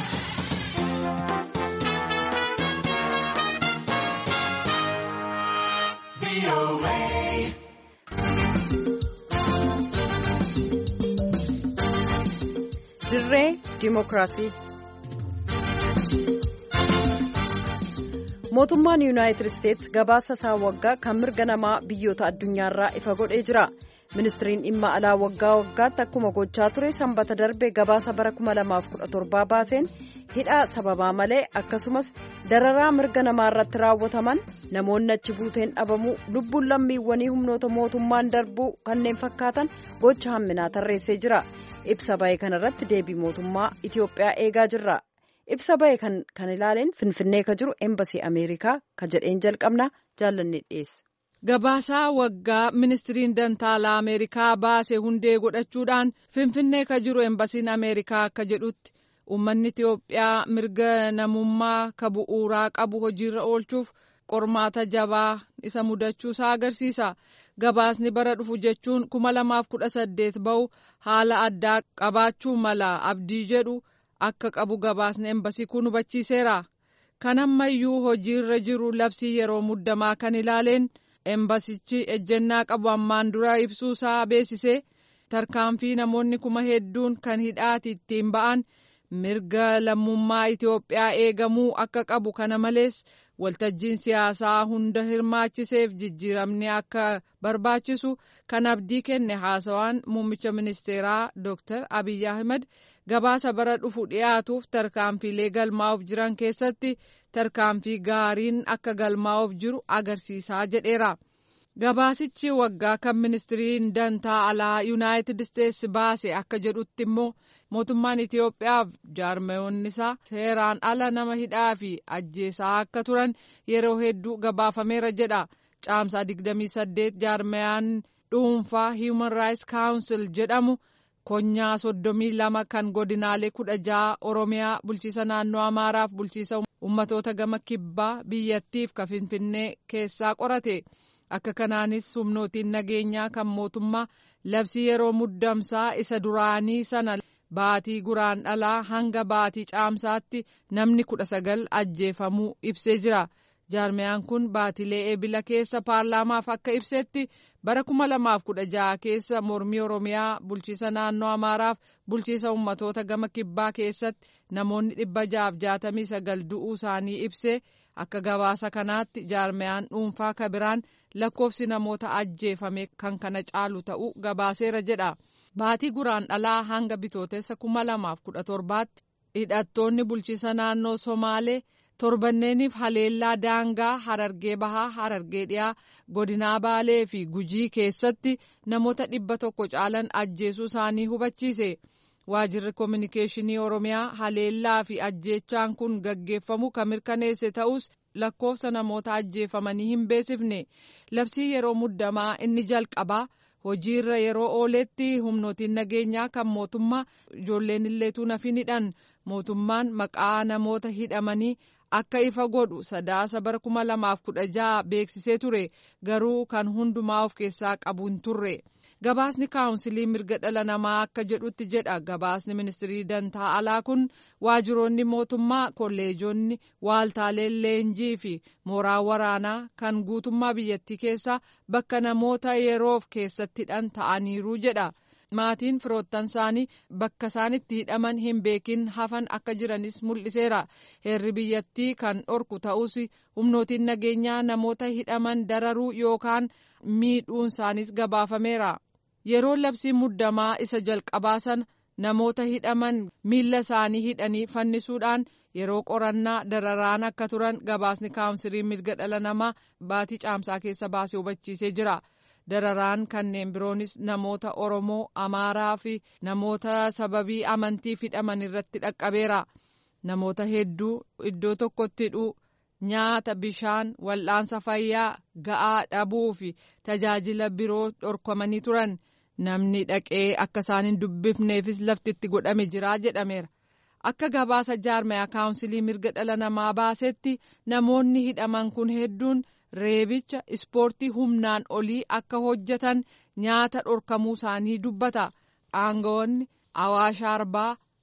dirree diimokiraasii mootummaan yuunaayitid isteetsi gabaasa isaa waggaa kan mirga namaa biyyoota addunyaarraa ifa godhee jira ministiriin dhimma alaa waggaa waggaatti akkuma gochaa ture sanbata darbe gabaasa bara 2017 baaseen hidhaa sababaa malee akkasumas dararaa mirga namaa irratti raawwataman namoonni achi buuteen dhabamuu lubbuun lammiiwwanii humnoota mootummaan darbuu kanneen fakkaatan gocha hamminaa tarreessee jira ibsa ba'e kanarratti deebii mootummaa itiyoophiyaa eegaa jirra ibsa ba'e kan ilaaleen finfinnee ka jiru eembasii ameerikaa ka jedheen jalqabna jaallanne dhiyeessa. Gabaasaa waggaa ministiriin dantaalaa Ameerikaa baase hundee godhachuudhaan Finfinnee ka jiru embasiin Ameerikaa akka jedhutti uummanni Itiyoophiyaa mirga namummaa ka bu'uuraa qabu hojiirra oolchuuf qormaata jabaa isa mudachuusaa agarsiisa. Gabaasni bara dhufu jechuun kuma lamaaf kudha saddeet bahu haala addaa qabaachuu mala abdii jedhu akka qabu gabaasni embasii kun hubachiiseera. Kan ammayyuu hojiirra jiru labsii yeroo muddamaa kan ilaaleen. embasichi ejjennaa qabu ammaan dura ibsuusaa beeksisee tarkaanfii namoonni kuma hedduun kan hidhaati ittiin ba'an mirga lammummaa Itiyoophiyaa eegamuu akka qabu kana malees waltajjiin siyaasaa hunda hirmaachiseef jijjiiramni akka barbaachisu kan abdii kenne haasawaan muummicha ministeeraa Dr. Abiy Ahmed gabaasa bara dhufu dhiyaatuuf tarkaanfiilee galmaa'uuf jiran keessatti tarkaanfii gaariin akka galmaa'uuf jiru agarsiisaa jedheera. Gabaasichi waggaa kan ministiriin dantaa alaa yuunaayitid isteetsi baase akka jedhutti immoo mootummaan Itiyoophiyaaf jaarmayoonni isaa seeraan ala nama hidhaa fi ajjeesaa akka turan yeroo hedduu gabaafameera jedha. Caamsaa 28 jaarmayaan dhuunfaa Human Rights Council jedhamu. konyaa soddomii lama kan godinaalee kudha jaha oromiyaa bulchiisa naannoo amaaraaf bulchiisa ummatoota gama kibbaa biyyattiif ka finfinnee keessaa qorate akka kanaanis humnootiin nageenyaa kan mootummaa labsii yeroo muddamsaa isa duraanii sana baatii guraandhalaa hanga baatii caamsaatti namni kudha sagal ajjeefamuu ibsee jira. jaarmiyaan kun baatilee eebila keessa paarlaamaaf akka ibsetti bara kuma lamaaf kudha jaha keessa mormii oromiyaa bulchiisa naannoo amaaraaf bulchiisa ummatoota gama kibbaa keessatti namoonni dhibba jahaaf jaatamii sagal du'uu isaanii ibsee akka gabaasa kanaatti jaarmiyaan dhuunfaa kabiraan lakkoofsi namoota ajjeefame kan kana caalu ta'uu gabaaseera jedha baatii guraandhalaa hanga bitootessa kuma lamaaf kudha torbaatti hidhattoonni bulchiisa naannoo somaalee. torbanneeniif haleellaa daangaa harargee bahaa harargee dhiyaa godinaa baalee fi gujii keessatti namoota dhibba tokko caalan ajjeesuu isaanii hubachiise waajirri koominikeeshinii oromiyaa haleellaa fi ajjeechaan kun gaggeeffamu kan mirkaneesse ta'us lakkoofsa namoota ajjeefamanii hin beeksifne labsii yeroo muddamaa inni jalqabaa hojiirra yeroo ooletti humnootiin nageenyaa kan mootummaa ijoolleen illeetuu nafin hidhan mootummaan maqaa namoota hidhamanii akka ifa godhu sadaasa bara kuma lamaaf kudha jaha beeksisee ture garuu kan hundumaa of keessaa qabu hin turre gabaasni kaawunsilii mirga dhala namaa akka jedhutti jedha gabaasni ministirii dantaa alaa kun waajiroonni mootummaa kolleejonni waaltaaleen leenjii fi mooraa waraanaa kan guutummaa biyyattii keessaa bakka namoota yeroof keessatti hidhan ta'aniiru jedha. maatiin firoottan isaanii bakka isaan itti hidhaman hin beekin hafan akka jiranis mul'iseera heerri biyyattii kan dhorku ta'us humnootiin nageenyaa namoota hidhaman dararuu yookaan miidhuun isaaniis gabaafameera yeroo labsiin muddamaa isa jalqabaa sana namoota hidhaman miilla isaanii hidhanii fannisuudhaan yeroo qorannaa dararaan akka turan gabaasni kaawunsilii mirga dhala namaa baatii caamsaa keessa baasee hubachiisee jira. dararaan kanneen biroonis namoota oromoo amaaraa fi namoota sababii amantiif hidhaman irratti dhaqqabeera namoota hedduu iddoo tokkotti hidhuu nyaata bishaan wal'aansa fayyaa ga'aa dhabuu fi tajaajila biroo dhorkamanii turan namni dhaqee akka isaan hin dubbifneefis lafti itti godhame jira jedhameera akka gabaasa jaarmayaa kaawunsilii mirga dhala namaa baasetti namoonni hidhaman kun hedduun. reebicha ispoortii humnaan olii akka hojjetan nyaata dhorkamuu isaanii dubbata aangawoonni awaash arbaa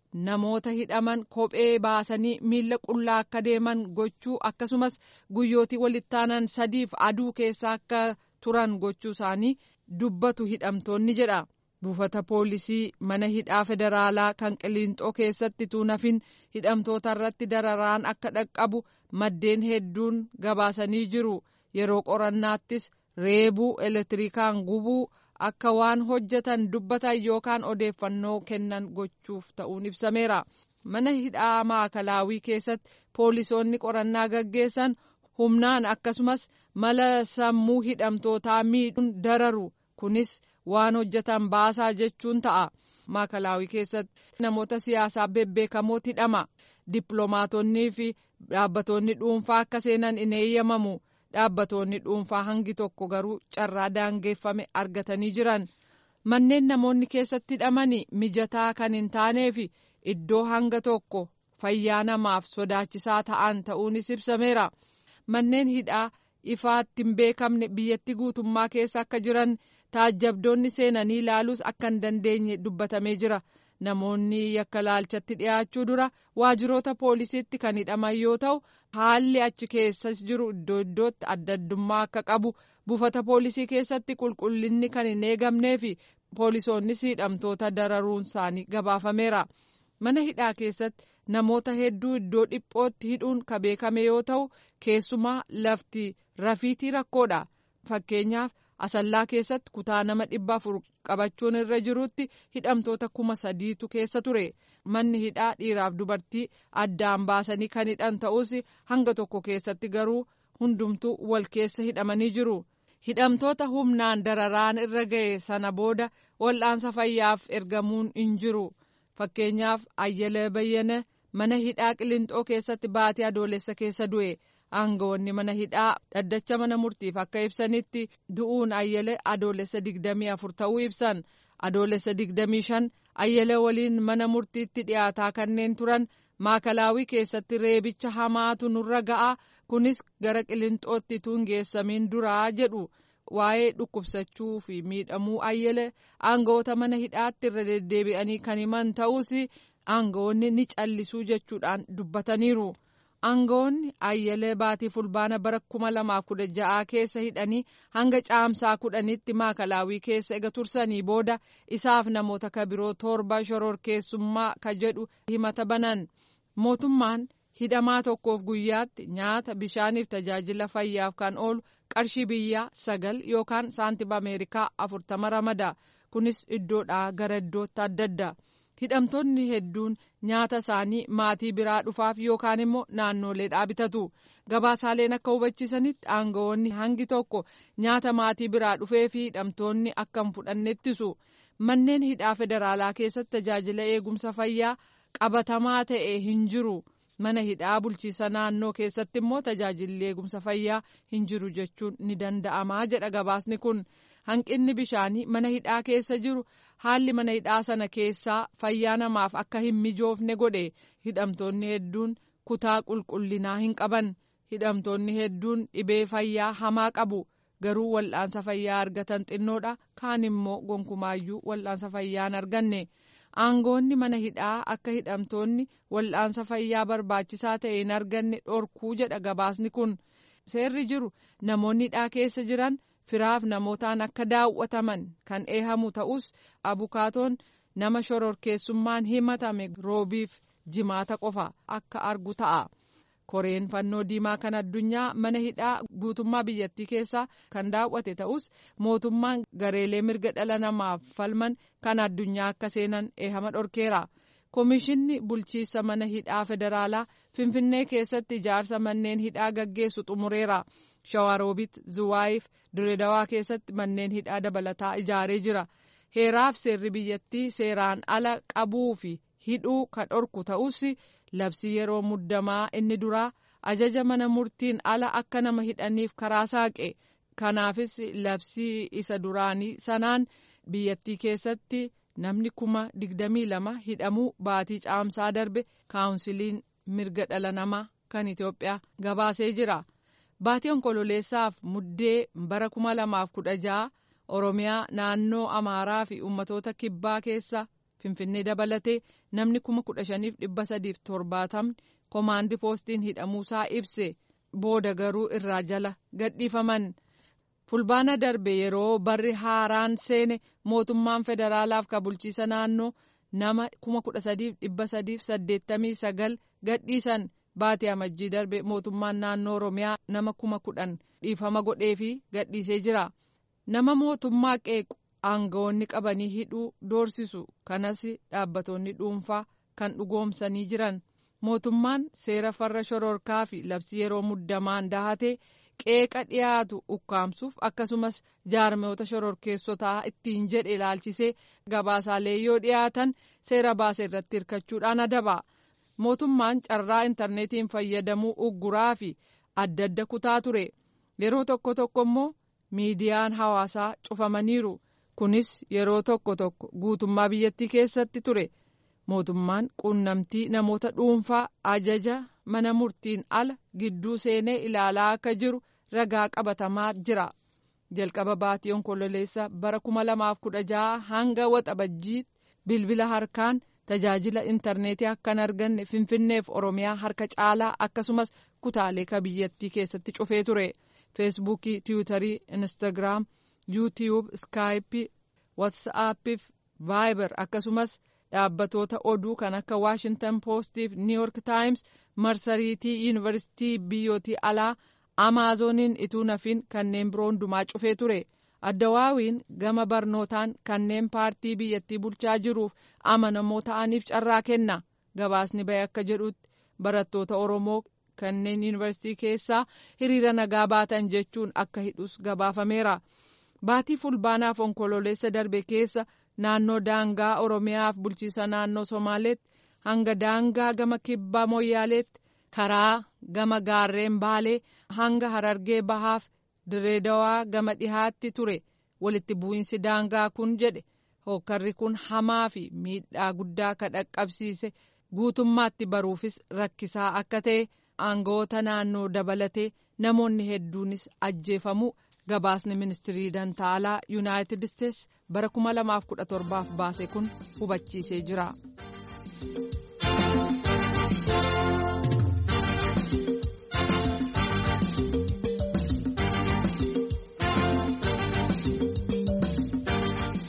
namoota hidhaman kophee baasanii miila qullaa akka deeman gochuu akkasumas guyyootii walittaanan sadiif aduu keessa akka turan gochuu isaanii dubbatu hidhamtoonni jedha. buufata poolisii mana hidhaa federaalaa kan qiliinxoo keessatti tuunafin hidhamtoota irratti dararaan akka dhaqqabu maddeen hedduun gabaasanii jiru yeroo qorannaattis reebuu elektirikaan gubuu akka waan hojjetan dubbatan yookaan odeeffannoo kennan gochuuf ta'uun ibsameera mana hidhaa maakalaawii keessatti poolisoonni qorannaa gaggeessan humnaan akkasumas mala sammuu hidhamtootaa miidhuun dararu kunis. waan hojjetan baasaa jechuun ta'a maakalaawii keessatti namoota siyaasaa bebbeekamoo hidhama dippiloomaatonnii fi dhaabbatoonni dhuunfaa akka seenan in eeyyamamu dhaabbatoonni dhuunfaa hangi tokko garuu carraa daangeffame argatanii jiran manneen namoonni keessatti hidhamanii mijataa kan hin taanee fi iddoo hanga tokko fayyaa namaaf sodaachisaa ta'an ta'uunis ibsameera manneen hidhaa ifaatti hin beekamne biyyattii guutummaa keessa akka jiran. taajjabdoonni seenanii ilaaluus akka hin dandeenye dubbatamee jira namoonni yakka laalchatti dhiyaachuu dura waajjiroota poolisiitti kan hidhaman yoo ta'u haalli achi keessas jiru iddoo iddootti adda addummaa akka qabu buufata poolisii keessatti qulqullinni kan hin eegamnee fi poolisoonnis hidhamtoota dararuun isaanii gabaafameera mana hidhaa keessatti namoota hedduu iddoo dhiphootti hidhuun ka beekame yoo ta'u keessumaa lafti rafiitii rakkoodha fakkeenyaaf. asallaa keessatti kutaa nama dhibba afur qabachuun irra jirutti hidhamtoota kuma sadiitu keessa ture manni hidhaa dhiiraaf dubartii addaan baasanii kan hidhan ta'us hanga tokko keessatti garuu hundumtuu wal keessa hidhamanii jiru hidhamtoota humnaan dararaan irra ga'e sana booda wal'aansa fayyaaf ergamuun hin jiru fakkeenyaaf ayyalee bayyana mana hidhaa qilinxoo keessatti baatii adoolessa keessa du'e. aangawoonni mana hidhaa dhaddacha mana murtiif akka ibsanitti du'uun ayyale adoolessa digdamii afur ta'uu ibsan adoolessa digdamii shan ayyale waliin mana murtiitti dhiyaataa kanneen turan maakalaawii keessatti reebicha hamaatu nurra ga'a kunis gara qilinxootti tun geessamiin duraa jedhu waa'ee dhukkubsachuu fi miidhamuu ayyale aangawoota mana hidhaatti irra deddeebi'anii kan himan ta'us aangawoonni ni callisuu jechuudhaan dubbataniiru. aangawoonni ayyalee baatii fulbaana bara kuma lamaaf kudha ja'aa keessa hidhanii hanga caamsaa kudhanitti maakalaawii keessa ega tursanii booda isaaf namoota kabiroo torba shororkeessummaa ka jedhu himata banan mootummaan hidhamaa tokkoof guyyaatti nyaata bishaaniif tajaajila fayyaaf kan oolu qarshii biyyaa sagal yookaan saantima ameerikaa afurtama ramada kunis iddoodhaa gara iddootti adda adda. hidhamtoonni hedduun nyaata isaanii maatii biraa dhufaaf yookaan immoo naannoleedhaa bitatu gabaasaaleen akka hubachiisanitti aangawoonni hangi tokko nyaata maatii biraa dhufee fi hidhamtoonni akka hin fudhanne ittisu manneen hidhaa federaalaa keessatti tajaajila eegumsa fayyaa qabatamaa ta'e hin jiru mana hidhaa bulchiisa naannoo keessatti immoo tajaajilli eegumsa fayyaa hin jiru jechuun ni danda'amaa jedha gabaasni kun. hanqinni bishaanii mana hidhaa keessa jiru haalli mana hidhaa sana keessaa fayyaa namaaf akka hin mijoofne godhe hidhamtoonni hedduun kutaa qulqullinaa hin qaban hidhamtoonni hedduun dhibee fayyaa hamaa qabu garuu wal'aansa fayyaa argatan xinnoodha kaan immoo gonkumaayyuu wal'aansa fayyaa hin arganne aangoonni mana hidhaa akka hidhamtoonni wal'aansa fayyaa barbaachisaa ta'e hin arganne dhorkuu jedha gabaasni kun seerri jiru namoonni hidhaa keessa jiran. firaaf namootaan akka daawwataman kan eehamu ta'us abukaatoon nama shororkeessummaan himatame roobiif jimaata qofa akka argu ta'a. koreen fannoo diimaa kan addunyaa mana hidhaa guutummaa biyyattii keessaa kan daawwate ta'us mootummaan gareelee mirga dhala namaaf falman kan addunyaa akka seenan eehama dhorkeera. Komishinni bulchiisa mana hidhaa federaalaa Finfinnee keessatti ijaarsa manneen hidhaa gaggeessu xumureera. Shawaroobit Zuwaayiif Diredawaa keessatti manneen hidhaa dabalataa ijaaree jira. Heeraaf seerri biyyattii seeraan ala qabuu fi hidhuu kan dhorku ta'us labsii yeroo muddamaa inni duraa ajaja mana murtiin ala akka nama hidhaniif karaa saaqe. Kanaafis labsii isa duraanii sanaan biyyattii keessatti namni kuma digdamii lama hidhamuu baatii caamsaa darbe kaawunsiliin mirga dhala namaa kan Itoophiyaa gabaasee jira. Baatii onkololeessaaf muddee bara kuma lamaaf kudha ja'a Oromiyaa naannoo Amaaraa fi uummatoota kibbaa keessa finfinnee dabalatee namni kuma kudha shaniif dhibba sadiif torbaatamni koomaandii poostiin hidhamuusaa ibse booda garuu irraa jala gadhiifaman. fulbaana darbe yeroo barri haaraan seene mootummaan federaalaaf ka bulchiisa naannoo nama kuma kudha sadiif dhibba sadiif saddeettamii sagal gadhiisan baatii amajjii darbe mootummaan naannoo oromiyaa nama kuma kudhan dhiifama godhee fi gadhiisee jira nama mootummaa qeequ aangawoonni qabanii hidhuu doorsisu kanas dhaabbatoonni dhuunfaa kan dhugoomsanii jiran mootummaan seera farra shororkaa fi labsii yeroo muddamaan dahatee. qeeqa dhiyaatu ukkaamsuuf akkasumas jaarmoota shororkeessotaa ittiin jedhe ilaalchisee gabaasaalee yoo dhiyaatan seera baase irratti hirkachuudhaan adaba mootummaan carraa intarneetiin fayyadamuu ugguraa fi adda adda kutaa ture yeroo tokko tokko immoo miidiyaan hawaasaa cufamaniiru kunis yeroo tokko tokko guutummaa biyyattii keessatti ture mootummaan quunnamtii namoota dhuunfaa ajaja mana murtiin ala gidduu seenee ilaalaa akka jiru ragaa qabatamaa jira jalqaba baatii onkololeessa bara kuma lamaaf kudha jaha hanga waxabajjii bilbila harkaan tajaajila intarneetii akka hin arganne finfinneef oromiyaa harka caalaa akkasumas kutaalee ka biyyattii keessatti cufee ture feesbuukii tiwutarii instaagiraam yuutiyuub iskaayipii watsaappii vaayibar akkasumas dhaabbatoota oduu kan akka waashintan poostiif niiyork taayims marsariitii yuunivarsiitii biyyootii alaa amaazoniin ituu nafiin kanneen biroo hundumaa cufee ture addawaawiin gama barnootaan kanneen paartii biyyattii bulchaa jiruuf amanamoo ta'aniif carraa kenna gabaasni bahe akka jedhutti barattoota oromoo kanneen yuunivarsiitii keessaa hiriira nagaa baatan jechuun akka hidhus gabaafameera baatii fulbaanaaf onkololeessa darbe keessa naannoo daangaa oromiyaaf bulchiisa naannoo somaaleetti hanga daangaa gama kibbaa moyyaaleetti karaa gama gaarreen baalee hanga harargee bahaaf direedawaa gama dhihaatti ture walitti bu'iinsi daangaa kun jedhe hokkarri kun hamaa fi miidhaa guddaa ka dhaqqabsiise guutummaatti baruufis rakkisaa akka ta'e aangawoota naannoo dabalatee namoonni hedduunis ajjeefamuu gabaasni ministirii dantaalaa yuunaayitid isteets bara 2017 baase kun hubachiisee jira.